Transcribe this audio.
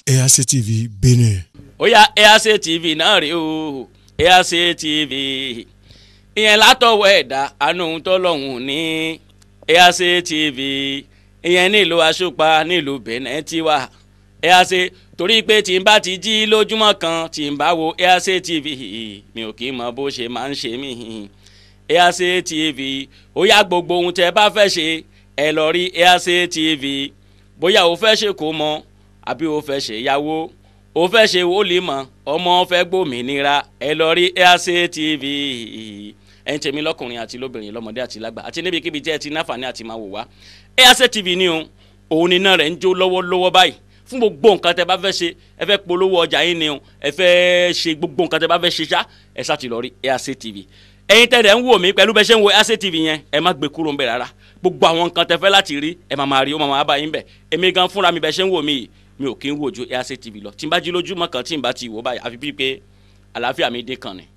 ARC TV Benin. ó yá ARC TV náà rèé o ARC TV ìyẹn látọwọ́ ẹ̀dá àánú tọ́lọ́hún ní ARC TV ìyẹn nílùú Aṣọ́pa nílùú Benin ti wà ARC torí pé tí n bá ti jí lójúmọ́ kan tí n bá wo ARC TV mi ò kì í mọ bó ṣe máa ń ṣe mí ARC TV ó yá gbogbo ohun tẹ́ bá fẹ́ ṣe ẹ lọ rí ARC TV bóyá o fẹ́ ṣe kó mọ àbí o fẹ́ ṣe ìyàwó o fẹ́ ṣe wòlímọ̀ ọmọ fẹ́ gbòmìnira ẹ lọ rí ARC TV ẹ̀yin tèmi lọ́kùnrin àti lóbìnrin lọ́mọdé àti lágbà àti níbikíbi tí ẹ ti náfààní àti máa wò wá ARC TV ni o òun ni iná rẹ̀ ń jó lọ́wọ́lọ́wọ́ báyìí fún gbogbo nǹkan tẹ bá fẹ́ ṣe ẹ fẹ́ polówó ọjà yín ni o ẹ fẹ́ ṣe gbogbo nǹkan tẹ bá fẹ́ ṣe ṣá ẹ ṣáà ti lọ rí ARC TV ẹ̀yin tẹ̀lé ń wò mí pẹ̀lú bẹ́ẹ̀ ṣe ń wo ARC TV yẹn ẹ má gbé kúrò ń bẹ̀ rárá gbogbo àwọn nǹkan tẹ fẹ́ láti rí ẹ máa máa rí ó máa máa bá yín bẹ̀ èmi gan fúnra mi bẹ́ẹ̀ ṣe ń wò mí yìí mi ò kí ń wò ju ARC TV lọ tí n bá jí lójúmọ́ kan tí n bá ti wò báyìí àfi bíi pé àlàáfíà mi dín kan ni